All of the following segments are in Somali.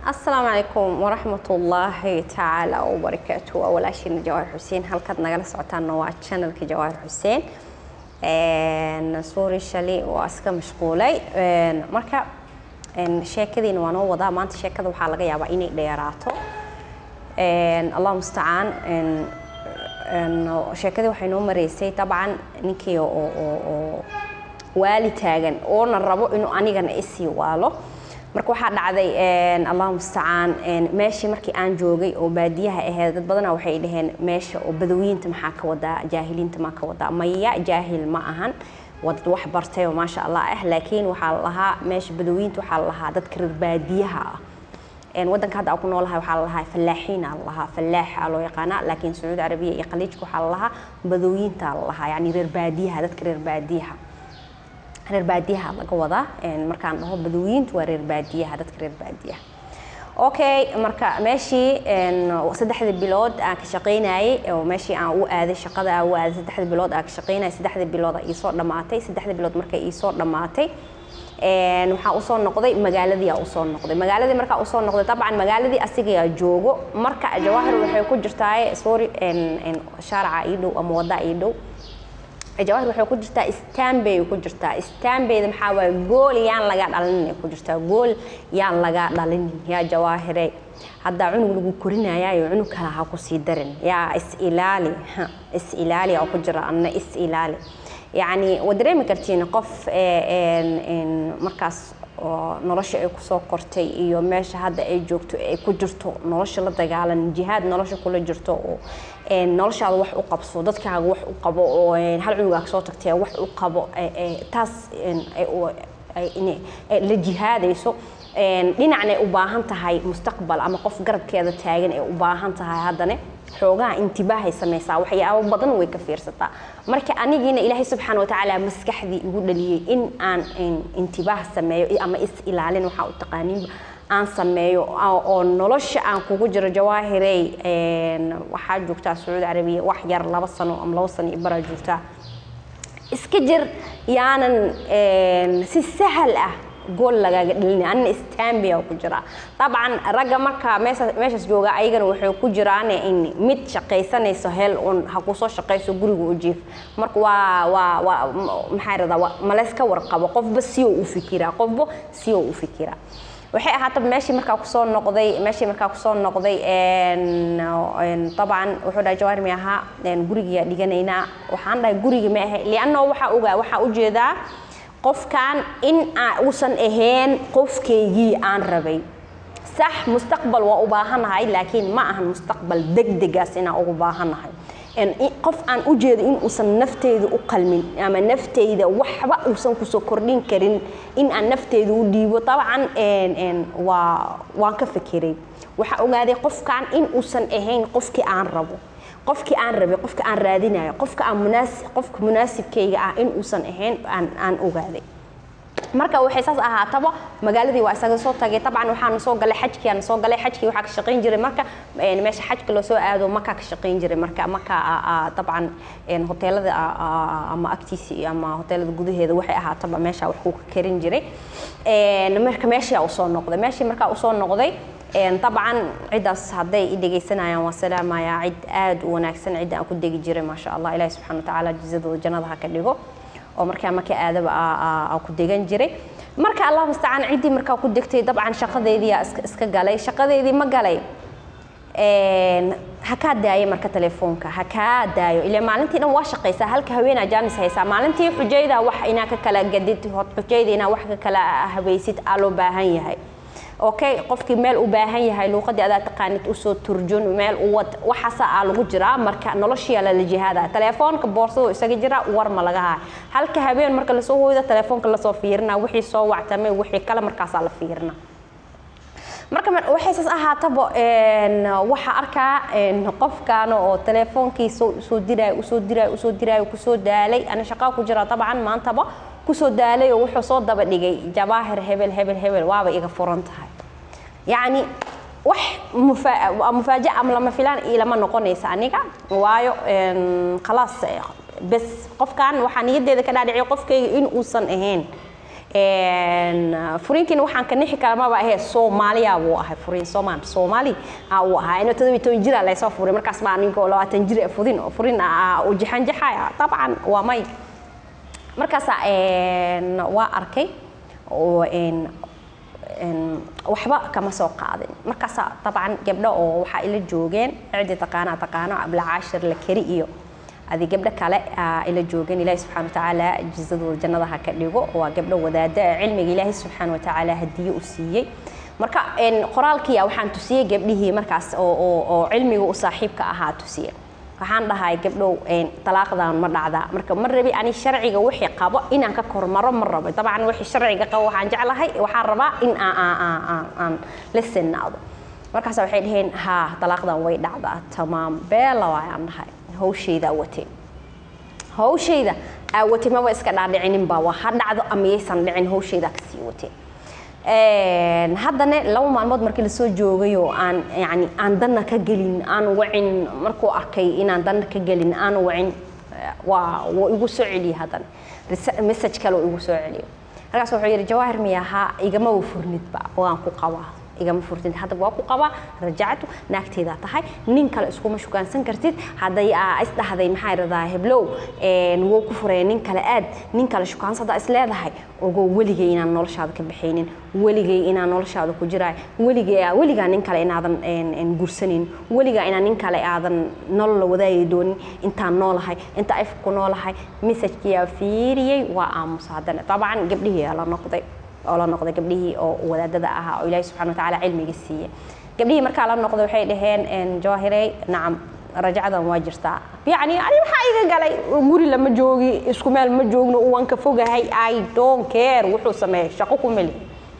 asalaamu calaykum waraxmatullaahi tacaala wabarakaatu waa walaashiina jawaahir xuseen halkaad nagala socotaanna waa channelka jawaahir xuseen suuri shali waa iska mashquulay marka sheekadiina waa noo wadaa maanta sheekada waxaa laga yaabaa inay dheeraato allah mustacaan sheekadii waxay noo mareysay dabcan ninkii oo waali taagan oona rabo inuu anigana isii waalo marka waxaa dhacday allah mustacaan meeshii markii aan joogay oo baadiyaha aheyd dad badana waxay dhaheen meesha oo badawiyiinta maxaa ka wadaa jaahiliinta maa ka wadaa maya jaahil ma ahan waa dad wax bartay oo maasha allah ah laakiin waxaa la lahaa meesha badawiyiinta waxaa la lahaa dadka reer baadiyaha ah wadanka hadda aan ku noolahay waxaa la lahaa fallaaxiina la lahaa fallaaxa loo yaqaana laakiin sacuudi carabiya iyo khaliijka waxaa la lahaa badawiyiinta la lahaa yani reer baadiyaha dadka reer baadiyaha reer baadiyaha laga wadaa markaan dhaho badawiyiintu waa reer baadiyaha dadka reer baadiyaha okay marka meeshii saddexda bilood aan ka shaqaynayay oo meeshii aan u aaday shaqada aan u aaday saddexda bilood aan ka shaqaynayay saddexda bilood iisoo dhammaatay saddexda bilood markay iisoo dhammaatay waxaa usoo noqday magaaladii aa usoo noqday magaaladii markaa usoo noqday dabcan magaaladii asigaa joogo marka jawaahir waxay ku jirtaa sorry shaaraca ii dhow ama wadda ii dhow jawaahir waxay ku jirtaa stanbay ku jirtaa stanbayda maxaa waaye gool yaan laga dhalinin ku jirtaa gool yaan laga dhalinin yaa jawaahire haddaa cunug lagu korinayaayo cunug kale ha ku sii darin yaa is ilaali is ilaali oo ku jira anna is ilaali yacni waad dareemi kartiin qof markaas oo nolosha ay kusoo kortay iyo meesha hadda ay joogto ay ku jirto nolosha la dagaalan jihaad nolosha kula jirto oo noloshaada wax u qabso dadkaaga wax u qabo oo hal cunugaag soo tagtay wax u qabo taas la jihaadayso dhinacna ay u baahan tahay mustaqbal ama qof garabkeeda taagan ay u baahan tahay haddana xoogaha intibaahay samaysaa waxyaabo badan way ka fiirsataa marka anigiina ilaahay subxaana watacaala maskaxdii igu dhaliyey in aan intibaah sameeyo ama is ilaalin waxaa u taqaaniinba aan sameeyo oo nolosha aan kugu jiro jawaahirey waxaa joogtaa sacuudi carabiya wax yar laba sano ama laba sano iyo baraa joogtaa iska jir yaanan si sahal ah gool lagaaga dhalina anina stambia ku jiraa dabcan ragga marka meeshaas jooga ayagana waxay ku jiraan in mid shaqaysanayso hel un ha kusoo shaqayso guriga u jiif marka waa waa waa maxaa radaa malayska warqabo qofba siyo u fikiraa qofba siyo u fikiraa waxay ahaataba meeshii markaa kusoo noqday meeshii markaa kusoo noqday dabcan wuxuu dhahay jawaahir mi ahaa gurigiyaa dhiganaynaa waxaan dhahay gurigi ma ahay liannao waxaa ogaa waxaa ujeedaa qofkan in uusan ahayn qofkaygii aan rabay sax mustaqbal waa u baahanahay laakiin ma ahan mustaqbal degdegaas inaan ugu baahanahay qof aan u jeedo in uusan nafteyda u qalmin ama nafteyda waxba uusan kusoo kordhin karin in aan nafteyda u dhiibo dabcan waa waan ka fekeray waxaa ogaaday qofkan in uusan ahayn qofkii aan rabo qofkii aan rabay qofka aan raadinayo qofka aan munaasib qofka munaasibkayga ah in uusan ahayn aan aan ogaaday marka waxay saas ahaataba magaaladii waa isaga soo tagay dabcan waxaan soo galay xajkii aan soo galay xajkii waxaa ka shaqayn jiray marka meesha xajka loo soo aado maka ka shaqayn jiray marka maka dabcan hoteelada ama agtiisa ama hoteelada gudaheeda waxay ahaataba meesha wax ku karin jiray marka meeshii usoo noqday meeshii markaa usoo noqday dabcan ciddaas hadday i dhegaysanayaan waa salaamayaa cid aad u wanaagsan cidda aan ku degi jiray maasha allah ilahi subxana watacaala jizadooda jannada ha ka dhigo oo markaa marka aadaba aa ku degan jiray marka allah mustacaan ciddii markaa ku degtay dabcan shaqadeedii iska galay shaqadeedii ma galay ha kaa daayo marka telefoonka ha kaa daayo ilaa maalintii dhan waa shaqaysaa halka haweenaa jaanis haysaa maalintii xujayda wax inaa ka kala gadid xujayda inaa wax ka kala habaysid aa loo baahan yahay okay qofkii meel u baahan yahay luuqadii adaa taqaanid usoo turjun meel uwad waxaasa aa lagu jiraa marka noloshiyaa lala jihaada telefoonka boorsadu isaga jira war ma laga haay halka habeen marka lasoo hooyda telefoonka lasoo fiirina wixii soo wactamay wixii kale markaasaa la fiirina marka waxay saas ahaataba waxaa arkaa qofkan oo teleefoonkii soo diraayo usoo diraayo usoo diraayo kusoo daalay ana shaqaa ku jira dabcan maantaba kusoo daalay oo wuxuu soo daba dhigay jabaahir hebel hebel hebel waaba iga furan tahay yacni wax mufaaja ama lama filaan ilama noqonaysa aniga waayo khalaas bes qofkan waxaa niyadeeda ka dhaadhiciya qofkayga in uusan ahayn furiinkiina waxaan ka nixi kara maba ahee soomaaliya buu ahay furiin soomaan soomaali uu ahaa inuu todobiyo toban jira laysoo furay markaas baa ninkoo labaatan jir fudin furin u jaxanjaxaya dabcan waa may markaasaa waa arkay waxba kama soo qaadin markaasaa dabcan gabdho oo waxaa ila joogeen cidii taqaanaa taqaano ablacaashir la keri iyo adi gabdho kale ila joogeen ilaahi subxana watacaala jizadooda jannada ha ka dhigo waa gabdho wadaada cilmiga ilaahi subxaana watacaala hadiye u siiyey marka qoraalkiya waxaan tusiyey gabdhihii markaas oo cilmiga u saaxiibka ahaa tusiye waxaan dhahay gabdhow talaaqdan ma dhacdaa marka ma rabi ani sharciga wixii qabo inaan ka kormaro ma rabo dabcan wixii sharciga qabo waxaan jeclahay waxaan rabaa in aan la sinaado markaas waxay dhaheen haa talaaqdan way dhacdaa tamaam beela waayaan dhahay hawshayda watay hawshayda aa watay maba iska dhaadhicininba waa ha dhacdo ama yaysan dhicin hawshayda kasii watay haddana laba maalmood markii lasoo joogay oo aan yani aan danna ka gelin aan wacin markuu arkay inaan danna ka gelin aan wacin waa wuu igu soo celiyey haddana message kale uu igu soo celiyo markaas wuxuu yidhi jawaahir miyahaa igamaba furnidba waan ku qabaa igama furtid hadda waa ku qabaa rajactu naagteedaa tahay nin kale iskuma shukaansan kartid hadday aa isdhahday maxaa radaa heblow wuu ku furaya nin kale aad nin kale shukaansada is leedahay ogo weligay inaan noloshaada ka baxaynin weligay inaan noloshaada ku jiraay weligay weligaa nin kale inaadan gursanin weligaa inaan nin kale aadan nolol la wadaagi doonin intaan noolahay inta ayfka ku noolahay messajkiyaa fiiriyey waa aamusa haddana dabcan gabdhihii la noqday oo la noqday gabdhihii oo wadaadada ahaa oo ilaahi subxana watacaala cilmiga siiyey gabdhihii markaa la noqday waxay dhaheen jawaahirey nacam rajacdan waa jirtaa yacni ani maxaa iga galay guri lama joogi isku meel ma joogno waan ka fogahay i don't care wuxuu sameeyay shaqo ku meli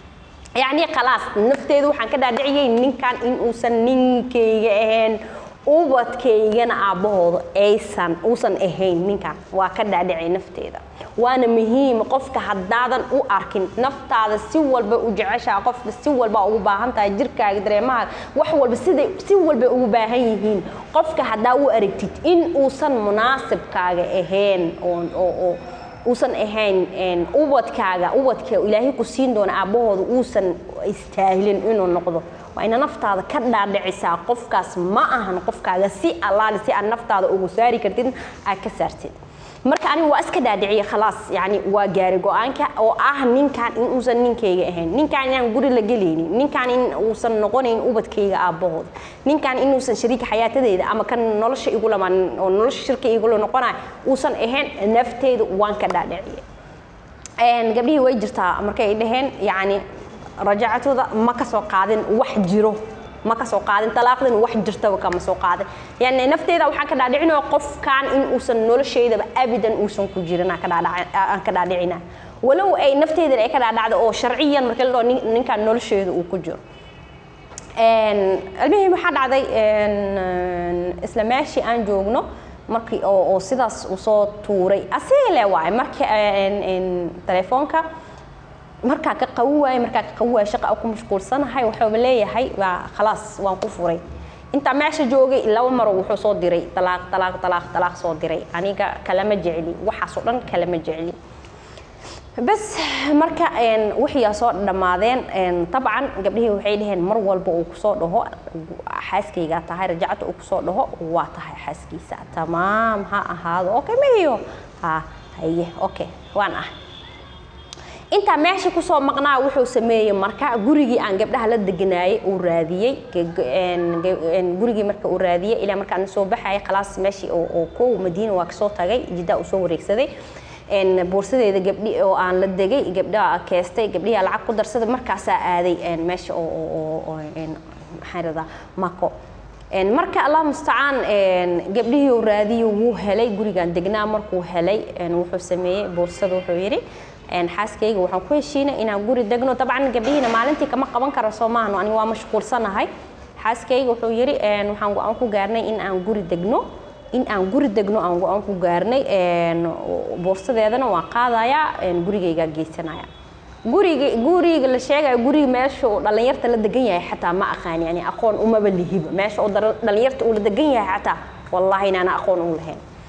yacni khalaas nafteedu waxaan ka dhaadhiciyey ninkan in uusan ninkayga ahayn ubadkaygana aabbahooda aysan uusan ahayn ninkan waa ka dhaadhicay nafteeda waana muhiim qofka haddaadan u arkin naftaada si walba u jeceshaa qofka si walba ugu baahan tahay jirkaaga dareemahaaga wax walba siday si walba ugu baahan yihiin qofka haddaa u aragtid in uusan munaasibkaaga ahayn oo uusan ahayn ubadkaaga ubadka ilaahay ku siin doona aabbahooda uusan istaahilin inuu noqdo waa ina naftaada ka dhaadhicisaa qofkaas ma ahan qofkaaga si allaali si aad naftaada ugu saari kartid aad ka saartid marka aniga waa iska dhaadhiciye khalaas yani waa gaari go-aanka oo ah ninkan in uusan ninkayga ahayn ninkan inaan guri la gelaynin ninkan in uusan noqonayn ubadkayga aabbahooda ninkan inuusan shariika xayaatadeeda ama kan nolosha igu lamaan oo nolosha shirka igula noqonayo uusan ahayn nafteyda waan ka dhaadhiciye gabdhihii way jirtaa markay dhaheen yani rajacatooda ma ka soo qaadin wax jiro ma ka soo qaadin talaaqdan wax jirtaba kama soo qaadin yani nafteeda waxaan ka dhaadhicinaya qofkan in uusan nolosheydaba abadan uusan ku jirin aan ka dhaadhicina walow ay nafteedan ay ka dhaadhacdo oo sharciyan marka la dhaho ninkan nolosheeda uu ku jiro almihim waxaa dhacday isla meeshii aan joogno markii oo sidaas uu soo tuuray asiga le waaye markii telefoonka markaa ka qawi waaye markaa ka qawi waaye shaqa ku mashquulsanahay waxuuba leeyahay waa khalaas waan ku furay intaa meesha joogay laba maro wuxuu soo diray talaaq talaaq talaaq talaaq soo diray aniga kalama jecli waxaasoo dhan kalama jecli bas marka wixii soo dhammaadeen tabcan gabdhihii waxay dhaheen mar walba uu kusoo dhaho xaaskaygaa tahay rajacta uu kusoo dhaho waa tahay xaaskiisa tamaam ha ahaado okay mahiyo ha haye okay waan ah intaa meesha kusoo maqnaa wuxuu sameeyey marka gurigii aan gabdhaha la deganaayay uu raadiyey gurigii marka uu raadiyey ilaa markaan soo baxayay khalaas meeshii oo kow madiina waa kasoo tagay jiddaa uu soo wareegsaday boorsadeeda gabdhi oo aan la degay gabdhaha keestay gabdhihi lacag ku darsaday markaasaa aaday meesha oo maxaan radaa mako marka allah mustacaan gabdhihii uu raadiyo wuu helay gurigaan degnaa markuu helay wuxuu sameeyey boorsada wuxuu yidhi xaaskayga waxaan ku heshiinay inaan guri degno dabcan gabdhihiina maalintii kama qaban karo soo maahno aniga waa mashquulsanahay xaaskayga wuxuu yidhi waxaan go-aan ku gaarnay in aan guri degno in aan guri degno aan go-aan ku gaarnay boorsadeedana waan qaadayaa gurigaygaa geysanaya guriga guriga la sheegayo guriga meesha uu dhallinyarta la degan yahay xataa ma aqaan yani aqoon umaba lihiba meesha uu dhallinyarta uu la degan yahay xataa wallaahi inaana aqoon u lahayn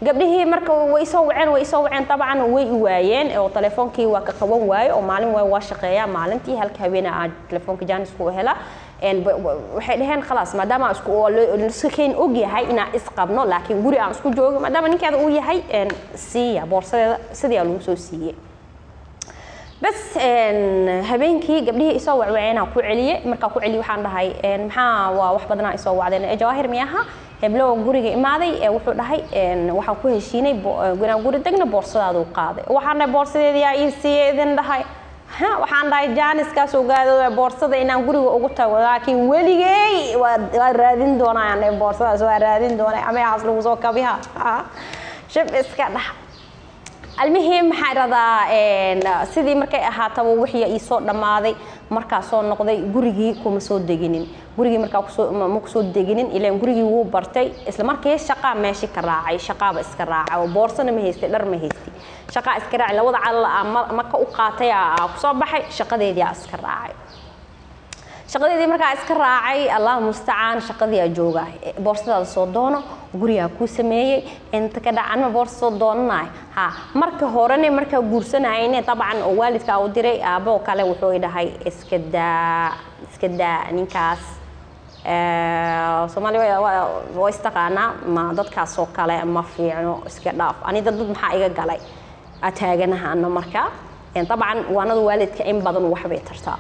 gabdhihii marka way soo waceen way soo waceen dabcan way i waayeen oo telefoonkii waa ka qaban waaye oo maalin waay waa shaqeeyaa maalintii halka habeena aan telefoonka jaanisku hela waxay dhaheen khalaas maadaama isku iska keen og yahay inaan isqabno laakiin guri aan isku joogo maadaama ninkeeda uu yahay siiya boorsadeeda sidii aa lagu soo siiyey bas habeenkii gabdhihii isoo wacwaceenaa ku celiyey markaa ku celiyey waxaan dhahay maxaa waa wax badanaa isoo wacdeen jawaahir miyaha heblow guriga imaaday wuxuu dhahay waxaan ku heshiinay inaan guri degna boorsadaaduu qaaday waxaan dhahay boorsadeedii aa ii siiyey idin dhahay waxaan dhahay jaaniskaas ogaado boorsada inaan guriga ugu tago laakiin weligey waa raadin doonaa dhahay boorsadaas waa raadin doonaa ameehaas lagu soo kabiha shib iska dhaha almihim maxaa iradaa sidii markay ahaataba wixii ii soo dhammaaday markaa soo noqday gurigii kuma soo deginin gurigii markaa ma kusoo deginin ilaan gurigii wuu bartay isla markii shaqaa meeshii ka raacay shaqaaba iska raacay oo boorsana ma haystay dhar ma haystay shaqaa iska raacay labada calal maka u qaatay aa kusoo baxay shaqadeedii aa iska raacay shaqadeedii markaa iska raacay allah mustacaan shaqadii aa jooga boorsadaada soo doono gurigaa kuu sameeyey inta ka dhacanma boorsa soo doonanaay ha marka horene markaa guursanayne dabcan oo waalidkaa u diray aabbo kale wuxuu i dhahay iska daa iska daa ninkaas soomaaliya waa istaqaanaa ma dadkaasoo kale ma fiicno iska dhaaf ani dad dad maxaa iga galay ataaganahaana marka dabcan waanada waalidka in badan waxbay tartaa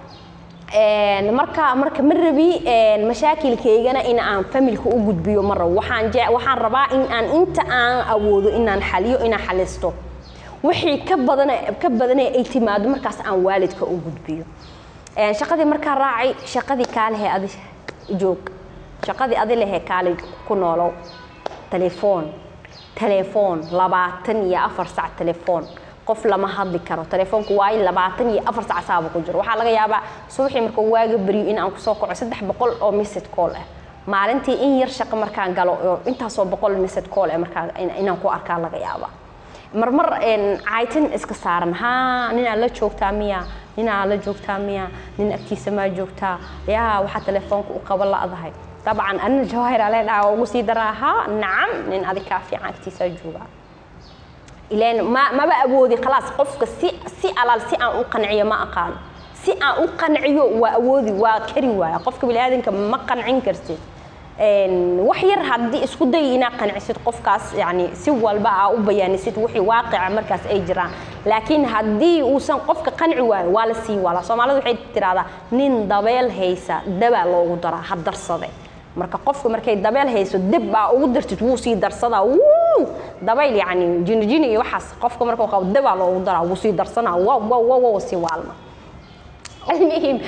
marka marka ma rabi mashaakilkaygana in aan familka u gudbiyo ma rabo waxaan waxaan rabaa in aan inta aan awoodo inaan xaliyo inaan xalisto wixii ka badan ka badanee ay timaado markaas aan waalidka u gudbiyo shaqadii markaa raacay shaqadii kaalehe adi joog shaqadii adi lehe kaale ku noolow telefoon telefoon labaatan iyo afar sac telefoon qof lama hadli karo telefoonku waayo labaatan iyo afar sac saaba ku jiro waxaa laga yaabaa subaxii markuu waaga beriyo in aan kusoo kaco saddex boqol oo message call ah maalintii in yar shaqo markaan galo oo intaasoo boqol message call ah markaa inaan ku arkaa laga yaabaa marmar caytin iska saaran haa ninaa la joogtaa miya ninaa la joogtaa miya nin agtiisa maa joogtaa yaa waxaa telefoonka u qaba la'dahay dabcan anina jawaahir ale dhaha ugu sii daraa haa nacam nin adig kaa fiican agtiisaa joogaa ilaan ma maba awoodi khalaas qofka si si alaal si aan u qanciyo ma aqaano si aan u qanciyo waa awoodi waa kari waaya qofka biniaadanka ma qancin kartid wax yar haddii isku day inaad qancisid qofkaas yani si walba aa u bayaanisid wixii waaqica markaas ay jiraan laakiin haddii uusan qofka qanci waayo waa la sii wala soomaalida waxay tirahdaa nin dabeel haysa dabaa loogu daraa ha darsade marka qofka markay dabeel hayso dib baa ugu dartid wuu sii darsadaa wuu dabayl yani jinijini iyo waxaas qofka markuu qabo dabaa loogu daraa wuu sii darsanaa wow wow wow wow sii waalma المهم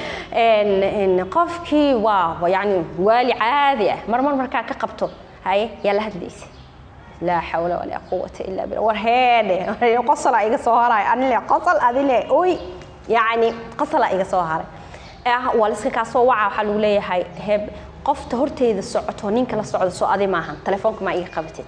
qofkii waa yani waali caadi ah marmar markaa ka qabto haye yaa la hadlaysa laa xawla walaa quwata illa billah war heedhe qosala iga soo haray anile qosol adile oy yani qosala iga soo haray waa liska kaa soo waca waxaa lagu leeyahay heb qofta horteeda socoto ninka la socdo soo adi maahan telefoonka maa iga qabatid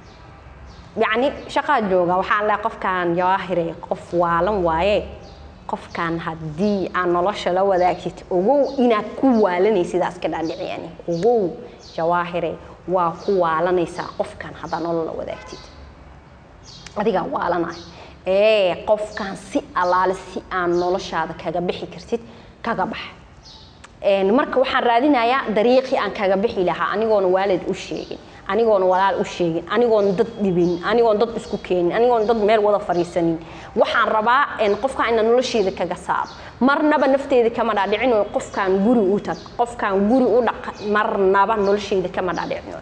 yacni shaqaa jooga waxaan leeyahay qofkan jawaahire qof waalan waaye qofkan haddii aad nolosha la wadaagtid ogow inaad ku waalanaysid sidaas ka dhaadhiciyani ogow jawaahire waa ku waalanaysaa qofkan haddaad nolol la wadaagtid adigaa waalanay ee qofkan si allaale si aan noloshaada kaga bixi kartid kaga bax marka waxaan raadinayaa dariiqii aan kaga bixi lahaa anigoona waalid u sheegin anigoona walaal u sheegin anigoona dad dhibin anigoona dad isku keenin anigoona dad meel wada fadhiisanin waxaan rabaa qofkan inaan nolosheeda kaga saaro marnaba nafteeda kama dhaadhicino qofkan guri u tag qofkan guri u dhaq marnaba nolosheeda kama dhaadhicino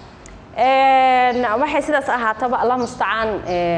waxay sidaas ahaataba allah mustacaan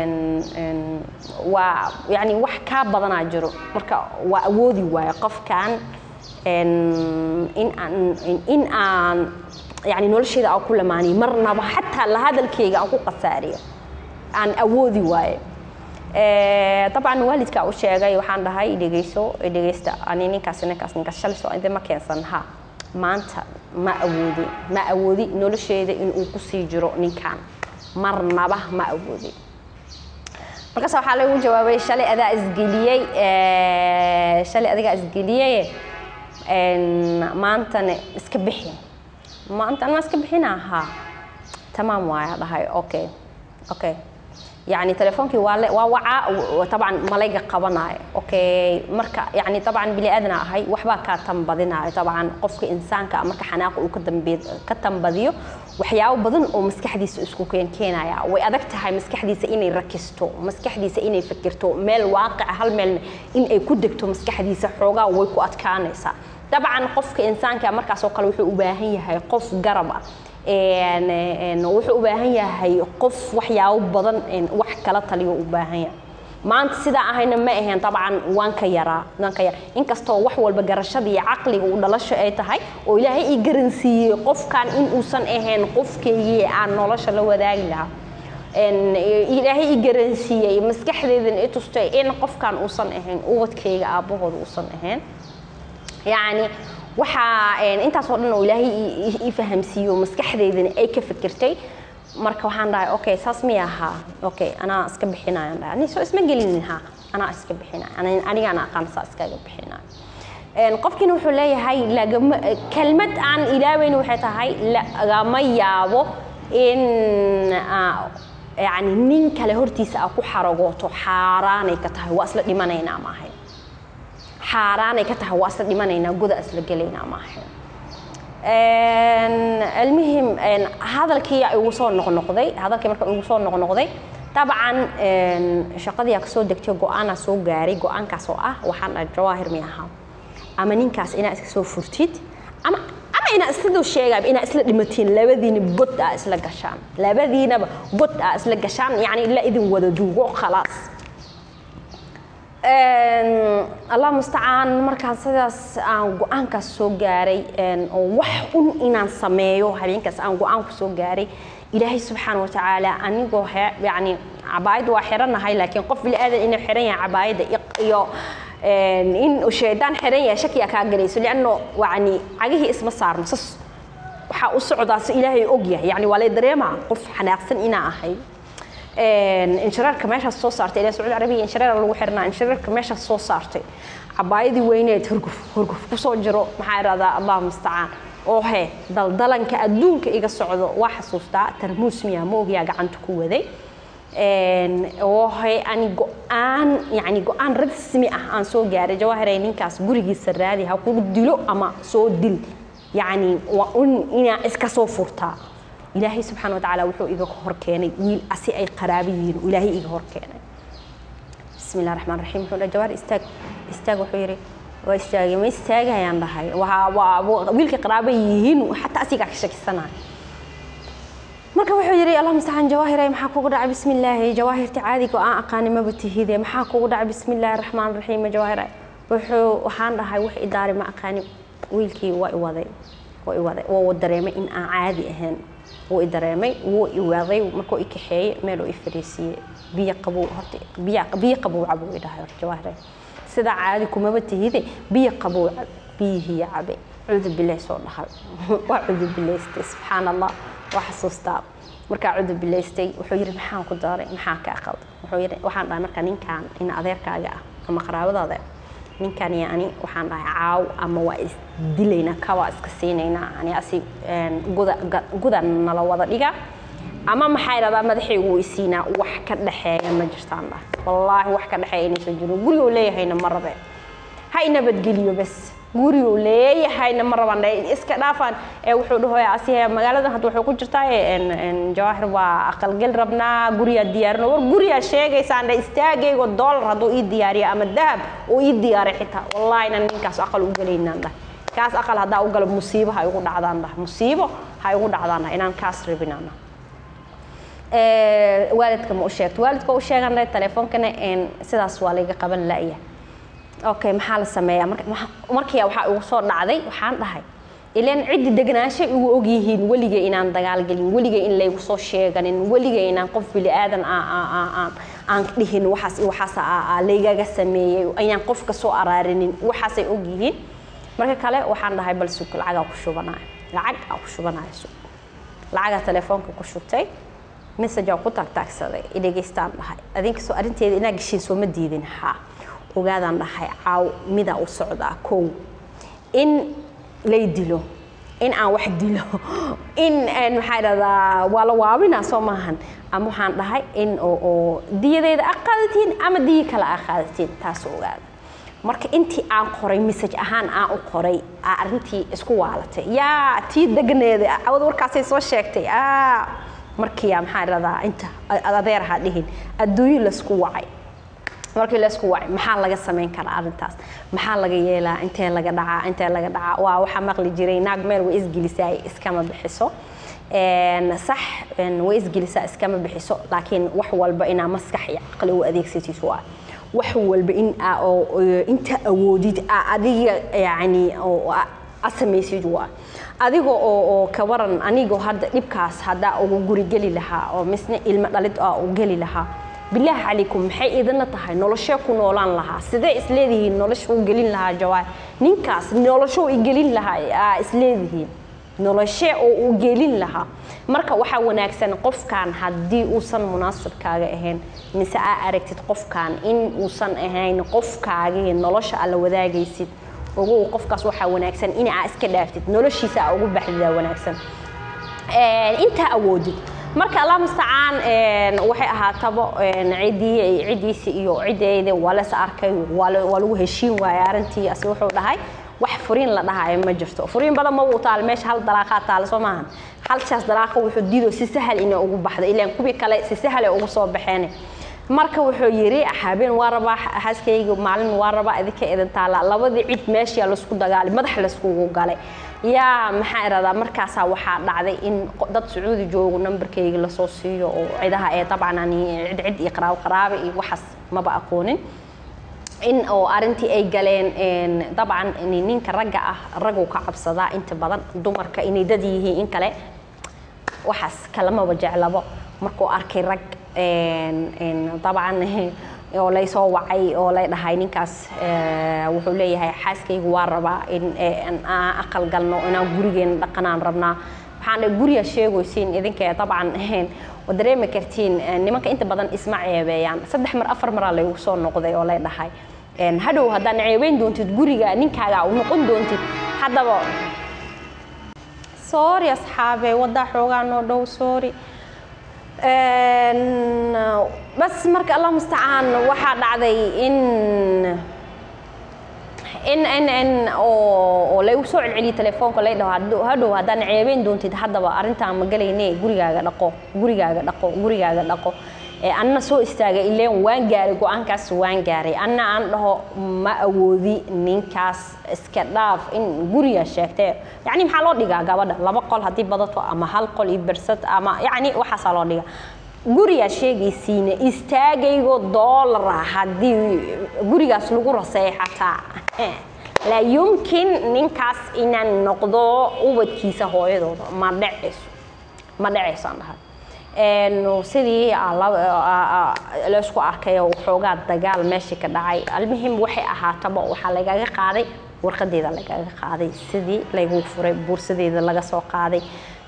waa yani wax kaa badanaa jiro marka waa awoodi waayo qofkan in aan in aan yani nolosheeda aan ku lamaaniyo marnaba xataa la hadalkeyga aan ku qasaariyo aan awoodi waayo dabcan waalidkaa u sheegay waxaan dhahay dhegeyso dhegeysta ani ninkaas ninkaas ninkaas shalay soo idin ma keensan ha maanta ma awoodi ma awoodi nolosheeda inuu kusii jiro ninkan marnaba ma awoodi markaas waxaa lagu jawaabay shalay adaa isgeliyey shalay adigaa isgeliyey maantana iska bixi maanta ma iska bixina ha tamaam waaya dhahay okay okay يعني تليفونكي waa wacaa طبعا malayga qabanayo okay marka يعني طبعا بني ادنا ahay waxbaa kaa tanbadinayo طبعا qofka insaanka marka xanaaqa uu ka tanbadiyo waxyaabo badan oo maskaxdiisa isku keen keenaya way adag tahay maskaxdiisa inay rakisto maskaxdiisa inay fikirto meel waaqica hal meel in ay ku degto maskaxdiisa xoogaa way ku adkaanaysaa dabcan qofka insaanka markaas oo kale wuxuu u baahan yahay qof garab ah wuxuu u baahan yahay qof waxyaabo badan wax kala taliyo u baahan yahay maanta sidaa ahayna ma ahayn dabcan waan ka yaraa waan ka yar inkastoo wax walba garashada iyo caqliga uu dhalasho ay tahay oo ilaahay ii garansiiyey qofkan in uusan ahayn qofkaygii aan nolosha la wadaagi lahaa ilaahay ii garansiiyey maskaxdeedan i tustay in qofkan uusan ahayn ubadkayga aabbahooda uusan ahayn yacni waxaa intaasoo dhan oo ilaahay ii fahamsiiyo maskaxdeydana ay ka fikirtay marka waxaan dhahay okay saas miya ahaa okay anaa iska bixinayo dhahay ani soo isma gelinin ha anaa iska bixinayo anigaana aqaan saa iskaga bixinayo qofkiina wuxuu leeyahay lagama kelmad aan ilaaweyn waxay tahay lagama yaabo in yani nin kale hortiisa aa ku xaragooto xaaraanay ka tahay waa isla dhimanaynaa maahay xaaraanay ka tahay waa isla dhimanaynaa goda isla gelaynaa maahay almuhim hadalkii igu soo noqnoqday hadalkii marka igu soo noqnoqday dabcan shaqadii aa kasoo degtay go-aanaa soo gaaray go-aankaas oo ah waxaan dhahay jawaahir mi ahaa ama ninkaas inaa iska soo furtid ama ama inaa isladoo sheegayba inaa isla dhimatiin labadiina god aa isla gashaan labadiinaba god aa isla gashaan yacni la idin wada duugo khalaas allah mustacaan markaan sidaas aan go-aankaas soo gaaray oo wax un inaan sameeyo habeenkaas aan go-aanku soo gaaray ilaahay subxaana watacaala anigoo yani cabaayadda waa xiranahay laakiin qof bili aadan inuu xiran yahay cabaayadda iyo in shaydaan xiran yahay shakiyaa kaa galayso lianno yani cagihii isma saarno sas waxaa u socdaa si ilaahay og yahay yani waa lay dareemaa qof xanaaqsan inaa ahay inshareerka meeshaas soo saartay ilaa sacuudi carabiya inshareer lagu xirnaa inshareerka meeshaas soo saartay cabaayadii weyneed hurguf hurguf kusoo jiro maxaa idhahdaa allah mustacaan oo he daldalanka adduunka iga socdo waa xasuustaa tarmuus miyaa ma ogyaa gacanta ku waday oo he ani go-aan yani go-aan rasmi ah aan soo gaaray jawaahiray ninkaas gurigiisa raadi ha kugu dilo ama soo dil yani waa un inaa iska soo furtaa ilaahay subxaana watacaala wuxuu iga hor keenay wiil asi ay qaraabo yihiin ilaahay iga hor keenay bismi illah raxmaan raxiim wuxuu dhahay jawaar istaag istaag wuxuu yidhi waa istaagay ma istaagayaan dhahay waa waa wiilka qaraabo yihiin xataa asigaa ka shakisanaya marka wuxuu yidhi allah mustacaan jawaahiray maxaa kugu dhacay bismi illaahi jawaahirta caadiga oo aan aqaani maba tihide maxaa kugu dhacay bismi illaahi raxmaan raxiim jawaahiray wuxuu waxaan dhahay wax idaari ma aqaani wiilkii waa iwaday waa iwaday waa dareemay in aan caadi ahayn wuu i dareemay wuu i waaday markuu i kaxeeyey meeluu i fariisiiyey biyo qabow horta biyo biyo qabow cabuu i dhahay horta jawaahire sidaa caadi kumaba tihide biyo qabow cab biyihii cabe cudu bilaah soo dhahay waa cudu bilaystay subxaan allah waa xasuustaa markaa cudu bilaystay wuxuu yidhi maxaan ku daaray maxaa kaa qalda wuxuu yidhi waxaan dhahay marka ninkan in adeerkaaga ah ama qaraabadaada ninkan iyo ani waxaan dhahay caaw ama waa isdilaynaa kawaa iska siinaynaa ani asi guda guda nala wada dhiga ama maxaa idhahdaa madaxaygu isiinaa wax ka dhexeeya ma jirtaan dhahay wallaahi wax ka dhexeeya inaysan jirin guriguu leeyahayna ma rabe ha inabadgeliyo bas guriguu leeyahayna ma rabaan dhahay iska dhaafaan ee wuxuu dhahoya asi magaaladan hadda wuxuu ku jirtaa jawaahir waa aqalgel rabnaa guriyaa diyaarino war guriyaa sheegaysaan dhahay istaagaygo doolar hadduu ii diyaariyo ama dahab uu ii diyaaray xitaa wallaahi nan ninkaas aqal u gelaynaan dhahay kaas aqal haddaa u galo musiibo ha igu dhacdaan dhahay musiibo ha igu dhacdaan dhahay inaan kaas rabinaan dhahay waalidka ma u sheegto waalidka u sheegan dhahay telefoonkana sidaas waa layga qaban la'ya okay maxaa la sameeyaa markii waxaa igu soo dhacday waxaan dhahay ilaan ciddi degnaanshay igu ogyihiin weliga inaan dagaal gelin weliga in laygu soo sheeganin weliga inaan qof bili aadan aan dhihin waxaas waxaas laygaga sameeyey ayaan qofka soo araarinin waxaasay ogyihiin marka kale waxaan dhahay bal sug lacagaa ku shubanayo lacag aa ku shubanayo sug lacagaa telefoonka ku shubtay message ku taagtaagsaday idhegaystaan dhahay adinkasoo arrinteeda inaa geshiin sooma diidin haa ogaadaan dhahay caaw midaa u socdaa kow in lay dilo in aan wax dilo in maxaa dhahdaa waa la waabinaa soo maahan ama waxaan dhahay in oo diyadeeda a qaadatiin ama diya kale a qaadatiin taas ogaada marka intii aan qoray message ahaan aan u qoray aa arrintii isku waalatay yaa tii degneeda awad warkaasay soo sheegtay markiiya maxaa dhahdaa inta adeer ha dhihin adduunyo laysku wacay markii laysku wacay maxaa laga samayn karaa arrintaas maxaa laga yeelaa intee laga dhacaa intee laga dhacaa waa waxaa maqli jiray naag meel way isgelisaay iskama bixiso sax way isgelisaa iskama bixiso laakiin wax walba inaa maskax iyo caqli u adeegsatid waa wax walba in inta awoodid adiga yani asamaysid waa adiga oo ka waran anigoo hadda dhibkaas haddaa ugu guri geli lahaa oo misna ilmo dhalid aa u geli lahaa bilaahi calaykum maxay idina tahay noloshee ku noolaan lahaa sidee isleedihiin nolosha u gelin lahaa jawaar ninkaas nolosho i gelin lahaa aa isleedihiin noloshee oo u gelin lahaa marka waxaa wanaagsan qofkan haddii uusan munaasibkaaga ahayn mise aa aragtid qofkan in uusan ahayn qofkaagii nolosha alla wadaagaysid ogow qofkaas waxaa wanaagsan in aa iska dhaaftid noloshiisa aa ugu baxdidaa wanaagsan intaa awoodid marka allah mustacaan waxay ahaataba ciddii ciddiisi iyo ciddeeda waa las arkay waa lagu heshiin waayay arrintii asi wuxuu dhahay wax furiin la dhahayo ma jirto furiin badan ma uu taal meesha hal dalaaqaa taale soo maahan halkaas dalaaqa wuxuu diido si sahal inay ugu baxdo ilaan kuwii kale si sahal ay ugu soo baxeen marka wuxuu yidhi habeen waa rabaa xaaskayga maalin waa rabaa idinka idin taala labadii cid meeshaa laisku dagaalay madax laiskugu galay yaa maxaa iradaa markaasaa waxaa dhacday in dad sacuudi joogo nambarkayga lasoo siiyo oo cidaha ee dabcan ani cid cid iyo qaraabo qaraabo iyo waxaas maba aqoonin in oo arrintii ay galeen dabcan ninka ragga ah raguu ka cabsadaa inta badan dumarka inay dad yihiin in kale waxaas kalamaba jeclabo markuu arkay rag dabcan oo lay soo wacay oo lay dhahay ninkaas wuxuu leeyahay xaaskaygu waa rabaa in aan aqal galno inaan gurigeena dhaqanaan rabnaa waxaan dhahay guriga sheegaysiin idinka dabcan oo dareemi kartiin nimanka inta badan isma ceebeeyaan saddex mar afar maraa laygu soo noqday oo lay dhahay hadhow haddaan ceebeyn doontid guriga ninkaaga u noqon doontid haddaba sorry asxaabe waddaa xoogaa noo dhow sorry bas marka allah mustacaan waxaa dhacday in in in in oo laygu soo celceliyay telefoonka lay dhaho hadhow haddaan ceebeyn doontid haddaba arrintaan ma galayne gurigaaga dhaqo gurigaaga dhaqo gurigaaga dhaqo anna soo istaagay ileen waan gaaray go-aankaas waan gaaray anna aan dhaho ma awoodi ninkaas iska dhaaf in guriga sheegtay yacni maxaa loo dhigaa gabadha laba qol haddii badato ama hal qol iyo bersad ama yacni waxaasaa loo dhigaa gurigaa sheegaysiina istaagaygo doolara haddii gurigaas lagu raseeyo xataa laa yumkin ninkaas inaan noqdo ubadkiisa hooyadooda ma dhacayso ma dhacayso aan dhahay sidii laysku arkay oo xoogaa dagaal meeshii ka dhacay almuhim waxay ahaataba waxaa lagaga qaaday warqadeeda lagaga qaaday sidii laygu furay buursadeeda laga soo qaaday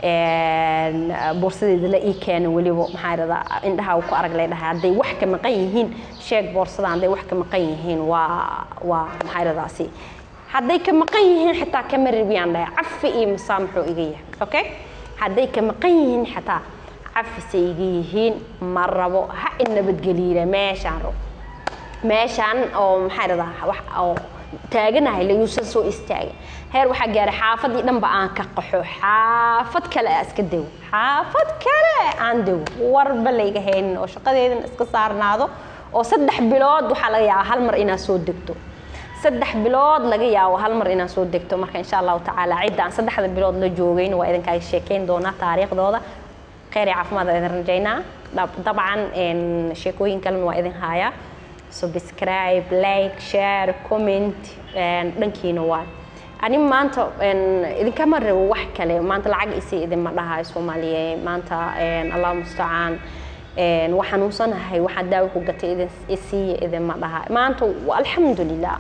boorsadeeda la ii keena weliba maxaa iradaa indhaha ku arag lay dhahay hadday wax ka maqan yihiin sheeg boorsada hadday wax ka maqan yihiin waa waa maxaa iradaasi hadday ka maqan yihiin xitaa kama rabiyaan dhahay cafi iyo masaamaxuu iga yahay okay hadday ka maqan yihiin xitaa cafisay iga yihiin ma rabo ha in nabadgeliina meeshaan rabo meeshaan oo maxaa iradaa wax oo taaganahay layuusan soo istaagin heer waxaa gaaray xaafadii dhanba aan ka qaxo xaafad kale aa iska dego xaafad kale aan dego warba layga haynin oo shaqadeedana iska saarnaado oo saddex bilood waxaa laga yaabaa hal mar inaad soo degto saddex bilood laga yaabo hal mar inaad soo degto marka insha allahu tacaala cidda aan saddexda bilood la joogayn waa idinkaaga sheekeyn doonaa taariikhdooda kheyr iyo caafimaad waa idin rajaynaa dabcan sheekooyin kalena waa idin haayaa subscribe like share comment dhankiina waa ani maanta idinkama rabo wax kale maanta lacag isi idinma dhahayo soomaaliye maanta allah mustacaan wax xanuunsanahay waxaa daawo ku gatay idin isiiya idinma dhahayo maanta alxamdulilah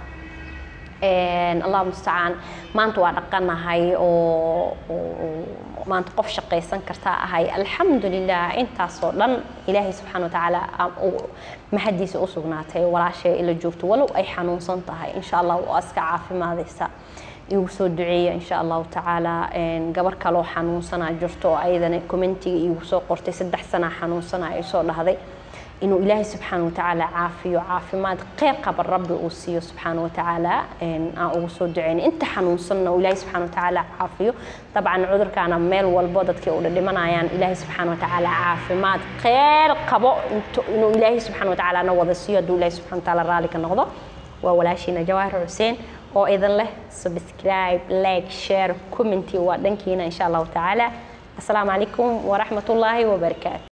allah mustacaan maanta waa dhaqanahay oo maanta qof shaqaysan kartaa ahay alxamdulilah intaasoo dhan ilaahay subxaana watacaala mahadiisa u sugnaatay walaashay ila joogto walow ay xanuunsan tahay insha allah waa iska caafimaadaysa igu soo duceeya insha allahu tacaala gabar kaloo xanuunsanaa jirto oo ayadana commentiga igu soo qortay saddex sanaa xanuunsanaa ay soo dhahday inuu ilaahay subxaana watacaala caafiyo caafimaad kheyr qaba rabbi uu siiyo subxaana watacaala aan ugu soo duceyn inta xanuunsanna uu ilaahay subxaana watacaala caafiyo dabcan cudurkaana meel walbo dadkii u dhimanayaan ilaahay subxaana watacaala caafimaad kheyr qabo inuu ilaahay subxaana watacaala na wada siiyo hadduu ilaahay subxaana watacaala raalli ka noqdo waa walaashiina jawaahir xuseen oo idin leh subscribe like share commenty waa dhankiina insha allahu tacaala asalaamu calaykum waraxmat ullaahi wabarakaatu